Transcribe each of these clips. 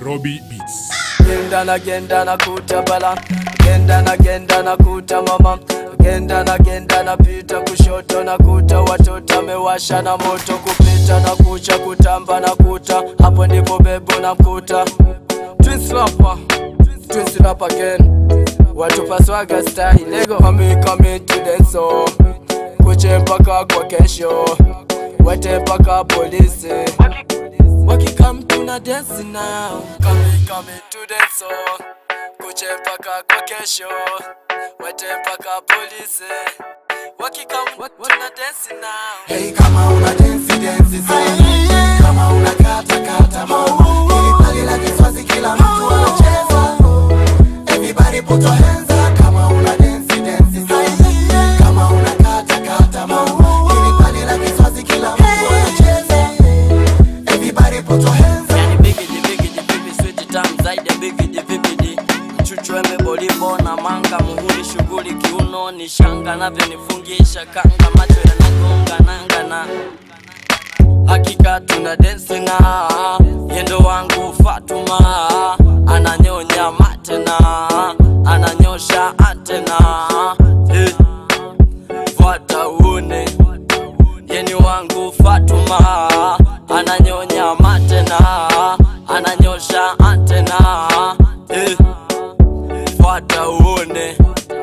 Robbie Beats. Genda na genda na kuta bala Genda na genda na kuta mama Genda na genda na pita kushoto na kuta watoto amewasha na moto kupita na kucha kutamba na kuta hapo ndipo bebo na mkuta Twins rapper Twins rap again Watu paswaga style Lego Kami kami to the song Kuche mpaka kwa kesho Wete mpaka polisi Wakikam tuna dance now Kami kami to the song Kuche mpaka kwa kesho Wete mpaka polisi Wakikam tuna dance now Hey, kama una dance dance sana, kama una kata kata mama, ili pali la kiswazi kila mtu anacheza. Everybody put your hands up, kama una dance dance sana, kama una kata kata mama, ili pali la kiswazi kila mtu anacheza. Everybody put your hands up. Yani bigidi bigidi bibi sweet tamu zaidi ya bigidi bibidi mchuchu embe bolibo na manga muhuri shughuli kiuno ni shanga navyonifungisha kanga macho yanagonga nanga na hakika tuna densi na yendo wangu Fatuma ananyonya matena ananyosha antena eh, fuata uone yeni wangu Fatuma ananyonya matena ananyosha antena eh, fuata uone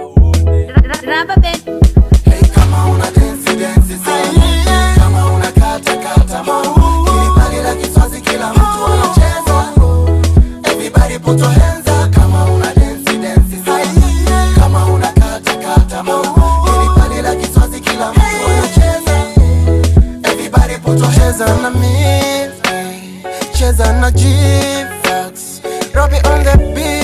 Rubber band. Hey, kama una dance dance sana, kama una kata kata mama, ili pali la kiswazi kila mtu anacheza. Everybody put your hands up, kama una dance dance sana, kama una kata kata mama, ili pali la kiswazi kila mtu anacheza. Everybody put your hands up na mimi, cheza na G-Fax, Robbie on the beat.